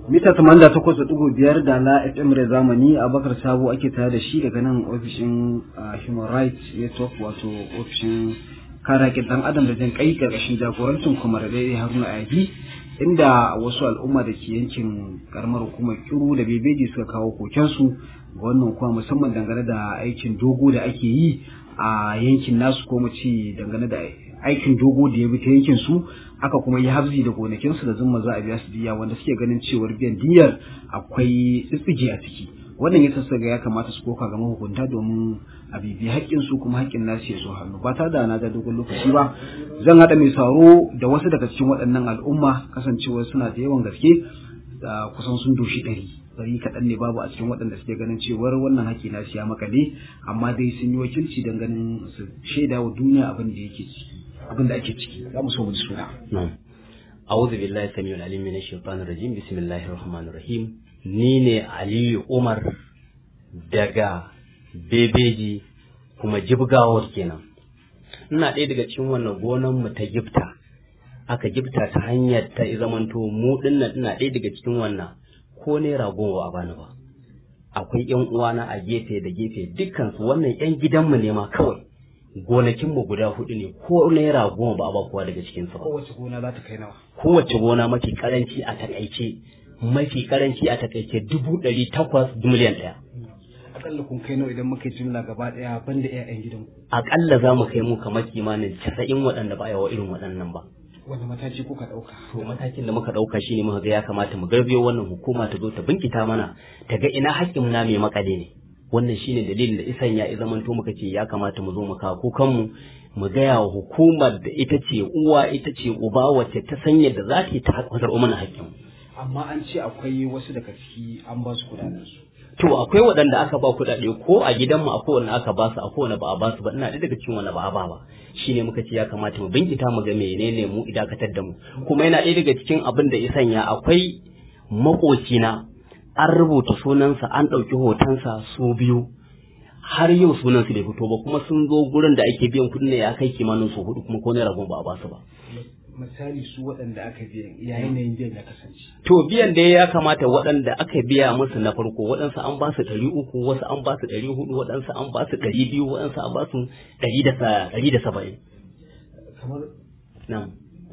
mita tamanda takwas da ɗigo biyar da na fm rai zamani abakar sabo ake tare da shi daga nan ofishin human rights network wato ofishin kare haƙƙin ɗan adam da jin kai ƙarƙashin jagorancin kuma da daidai haruna ayabi inda wasu al'umma da ke yankin karamar hukumar kiru da bebeji suka kawo kokensu ga wannan kuma musamman dangane da aikin dogo da ake yi a yankin nasu ko mu ce dangane da aikin dogo da ya bi ta yankin su aka kuma yi habzi da gonakinsu da zumma za a biya su diya wanda suke ganin cewar biyan diyar akwai tsitsige a ciki wannan ya sassa ga ya kamata su koka ga mahukunta domin a bibi haƙƙin su kuma haƙƙin nasu ya zo hannu ba tare da na ga dogon lokaci ba zan haɗa mai sauro da wasu daga cikin waɗannan al'umma kasancewar suna da yawan gaske da kusan sun doshi ɗari ɗari kaɗan ne babu a cikin waɗanda suke ganin cewar wannan haƙƙi na siya makale amma dai sun yi wakilci don ganin su shaida wa duniya abin da yake ciki abin da ake ciki za mu so mu ji suna. أعوذ بالله السميع العليم من الشيطان الرجيم بسم الله الرحمن الرحيم ni ne Aliyu Umar daga Bebeji kuma jibgawar kenan ina ɗaya daga cikin wannan gonan mu ta gifta aka gifta ta hanyar ta zamanto mu dinnan ina ɗaya daga cikin wannan ko naira goma a bani ba akwai yan uwana a gefe da gefe dukkan su wannan yan gidanmu ne ma kawai gonakin mu guda hudu ne ko naira goma ba a ba kowa daga cikin su ba kowace gona za ta kai nawa kowace gona mafi karanci a takaice mafi karanci a takaice dubu ɗari takwas miliyan ɗaya akalla kun kai nawa idan muka jimla gaba ɗaya banda ƴaƴan gidan akalla za mu kai mu kamar kimanin casa'in waɗanda ba a yawa irin waɗannan ba wanda mataki kuka ɗauka to matakin da muka ɗauka shine muka ga ya kamata mu garbiyo wannan hukuma ta zo ta binkita mana ta ga ina haƙƙin na mai makale ne wannan shine dalilin da isan ya zamanto muka ce ya kamata mu zo mu kawo kukanmu mu gaya wa hukumar da ita ce uwa ita ce uba wacce ta san yadda za ta yi ta haƙƙar mana haƙƙin amma an ce akwai wasu daga ciki an ba su kudaden su to akwai waɗanda aka ba kuɗaɗe ko a gidanmu akwai wanda aka ba su akwai wanda ba a ba su ba ina ɗaya daga cikin wanda ba a ba ba shine muka ce ya kamata mu binkita mu ga menene mu idakatar da mu kuma yana ɗaya daga cikin abin da ya sanya akwai makocina an rubuta sunansa an ɗauki hotonsa su biyu har yau sunansu bai fito ba kuma sun zo gurin da ake biyan kuɗin ne ya kai kimanin su hudu kuma ko naira goma ba a ba su ba misali su waɗanda aka biya ya yanayin biyan ya kasance to biyan da ya kamata waɗanda aka biya musu na farko waɗansu an ba su ɗari uku wasu an ba su ɗari hudu waɗansu an ba su ɗari biyu waɗansu an ba su ɗari da ɗari da saba'in kamar nan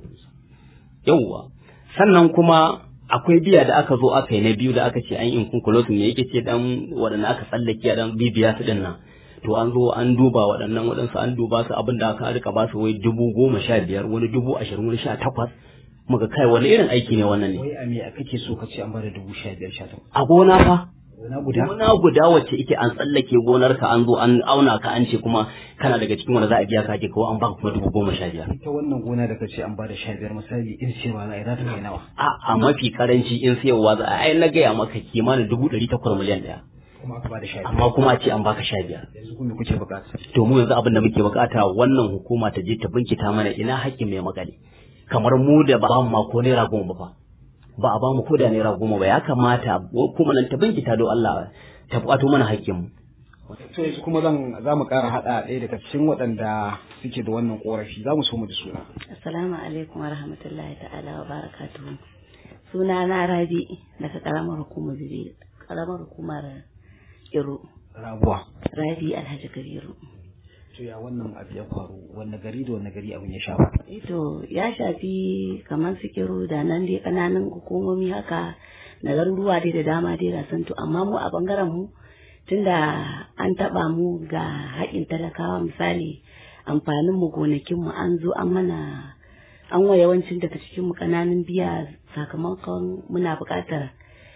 yawwa sannan kuma akwai biya da aka zo aka yi na biyu da aka ce an yi inkunkulotin ne yake ce dan waɗanda aka tsallake a dan bibiya su ɗin nan to an zo an duba waɗannan waɗansu an duba su abin da aka rika ba su wai dubu goma sha biyar wani dubu ashirin wani sha takwas muka kai wani irin aiki ne wannan ne wai a me kake so ka ce an bada dubu sha biyar sha takwas a gona fa gona guda gona guda wacce ike an tsallake gonar ka an zo an auna ka an ce kuma kana daga cikin wanda za a biya ka ke ko an baka kuma dubu goma sha biyar ita wannan gona da ka ce an bada sha biyar misali in ce ba za a ta kai nawa a a mafi karanci in sayarwa za a ai na gaya maka kimanin dubu ɗari takwas miliyan ɗaya kuma aka bada sha biyar amma kuma a ce an baka sha biyar yanzu kuma kuke bukata to mu yanzu abin da muke bukata wannan hukuma ta je ta binkita mana ina haƙƙin mai makale kamar mu da ba mu ma ko naira goma ba ba a ba mu ko da naira goma ba ya kamata kuma nan ta binkita don Allah ta buƙato mana haƙƙin mu to yanzu kuma zan za mu ƙara haɗa ɗaya daga cikin waɗanda suke da wannan ƙorafi za mu so mu da suna Assalamu alaikum wa rahmatullahi ta'ala wa barakatuhu. Suna na Rabi daga karamar hukumar Bibi, karamar hukumar Iro. rabuwa Rabi Alhaji Kabiru. to ya wannan abu ya faru wanne gari da wanne gari abin ya shafa Ito ya shafi kamar su Kiro da nan dai kananan hukumomi haka na garuruwa dai da dama dai ga santo amma mu a bangaren mu tunda an taba mu ga haƙin talakawa misali amfanin mu gonakin mu an zo an mana an wa yawancin daga cikin mu kananan biya sakamakon muna buƙatar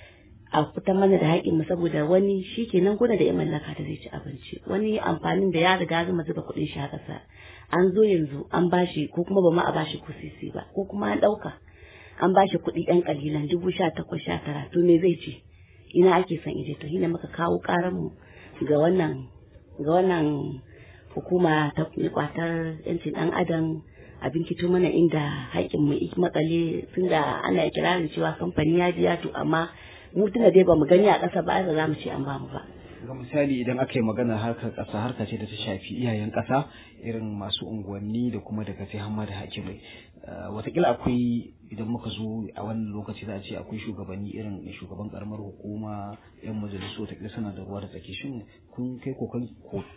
a fitar mana da haƙin mu saboda wani shi kenan kuna da ya mallaka da zai ci abinci wani amfanin da ya riga zama zuba kuɗin shi a ƙasa an zo yanzu an bashi ko kuma ba ma a bashi ko sisi ba ko kuma an ɗauka an bashi kuɗi ɗan ƙalilan dubu sha takwas sha tara to me zai ce ina ake son ije to shine muka kawo ƙaran mu ga wannan ga wannan hukuma ta kwatar yancin ɗan adam a binkito mana inda haƙƙin mu makale tunda ana kirarin cewa kamfani ya biya to amma mu tunda dai bamu gani a ƙasa ba za mu ce an bamu ba ga misali idan aka yi magana harkar ƙasa harka ce da ta shafi iyayen ƙasa irin masu unguwanni da kuma daga sai hamma da hakimai watakila akwai idan muka zo a wannan lokaci za a ce akwai shugabanni irin shugaban karamar hukuma yan majalisu watakila suna da ruwa da tsaki shin kun kai koken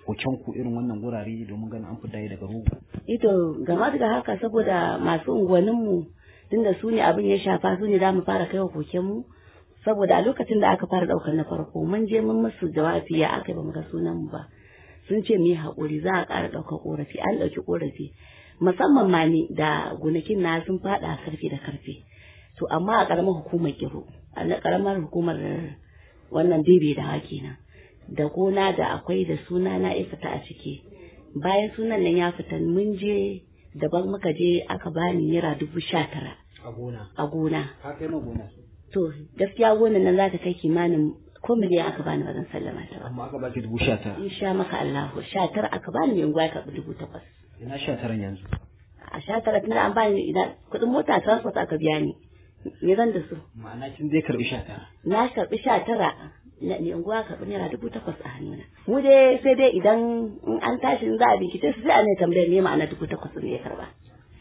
ku irin wannan gurare domin ganin an fita daga rogo ito gama da haka saboda masu unguwanninmu tunda su ne abin ya shafa su ne za mu fara kai wa kokenmu saboda a lokacin da aka fara daukar na farko mun je mun musu jawabi ya aka ba mu ga sunan mu ba sun ce mu yi haƙuri za a ƙara ɗaukar ƙorafi an ɗauki ƙorafi musamman ma ne da gonakin na sun faɗa karfe da karfe to amma a ƙaramar hukumar kiro a ƙaramar hukumar wannan bebe da hake nan da gona da akwai da suna na ya fita a ciki bayan sunan nan ya fita mun je daban muka je aka bani naira dubu sha tara a gona a gona ka kai ma gona to gaskiya gonan nan za ta kai kimanin ko miliyan aka bani ba zan sallama ta ba amma aka baki dubu sha tara in sha maka Allahu sha tara aka bani mai unguwa ya karɓi dubu takwas ina sha taran yanzu a sha tara tunda an bani idan kuɗin mota transport aka biya ni me zan da su ma'ana kin dai karbi sha tara na karɓi sha tara na mai unguwa karɓi naira dubu takwas a hannuna mu dai sai dai idan in an tashi in za a bincike su sai a ne tambayar me ma'ana dubu takwas ne ya karɓa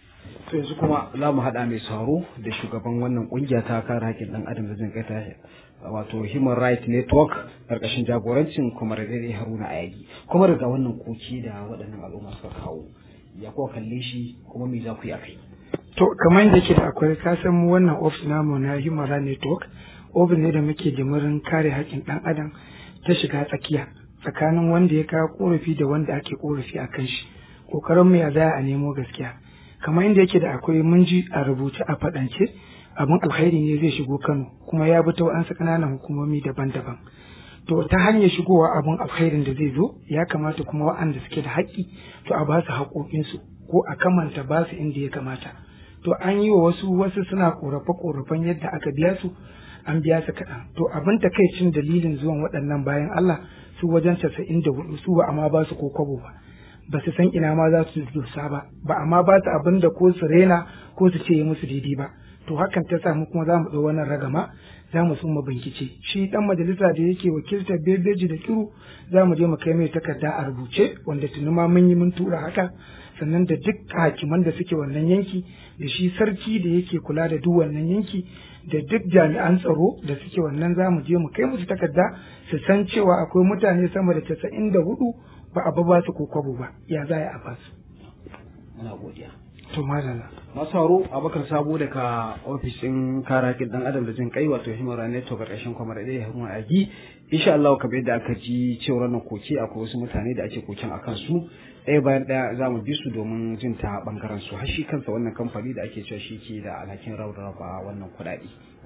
to yanzu kuma za mu haɗa mai sauro da shugaban wannan ƙungiya ta kare haƙƙin ɗan adam da jin kai ta wato human rights network ƙarƙashin jagorancin kuma da haruna ayagi kuma daga wannan koki da waɗannan al'umma suka kawo ya kuwa kalle shi kuma me za ku yi a kai to kamar yadda ke da akwai ka san mu wannan ofis namu na human rights network ofis ne da muke jimirin kare haƙƙin ɗan adam ta shiga tsakiya tsakanin wanda ya kawo korafi da wanda ake korafi a kan shi ƙoƙarin mu ya za a nemo gaskiya kamar inda yake da akwai mun ji a rubuce a faɗance abin alkhairi ne zai shigo Kano kuma ya bi ta wa'ansu ƙananan hukumomi daban-daban to ta hanyar shigowa abin alkhairin da zai zo ya kamata kuma wa'anda suke da haƙƙi to a ba su haƙoƙinsu ko a kamanta ba su inda ya kamata to an yi wa wasu wasu suna ƙorafe-ƙorafen yadda aka biya su an biya su kaɗan to abin takaicin dalilin zuwan waɗannan bayan Allah su wajen casa'in da hudu su ba amma ba su ko kwabo ba ba su san ina ma za su dosa ba ba amma ba su abin da ko su rena ko su ce musu daidai ba to hakan ta samu kuma za mu ɗau wannan ragama za mu suma bincike shi dan majalisa da yake wakiltar bebeji da kiru za mu je mu kai mai takarda a rubuce wanda tuni ma mun yi mun tura haka sannan da duk hakiman da suke wannan yanki da shi sarki da yake kula da duk wannan yanki da duk jami'an tsaro da suke wannan za mu je mu kai musu takarda su san cewa akwai mutane sama da casa'in da hudu ba a ba su ko kwabo ba ya za a ba su. muna godiya To madalla. masu haro abakar sabo daga ofishin kare haƙƙin ɗan adam da jin kai wato human rights network ƙarƙashin kwamar ɗaya haruna agi insha Allah kamar yadda aka ji cewa wannan koke akwai wasu mutane da ake koken akan su ɗaya bayan ɗaya za mu bi su domin jin ta ɓangaren su har shi kansa wannan kamfani da ake cewa shi ke da alhakin rarraba wannan kuɗaɗe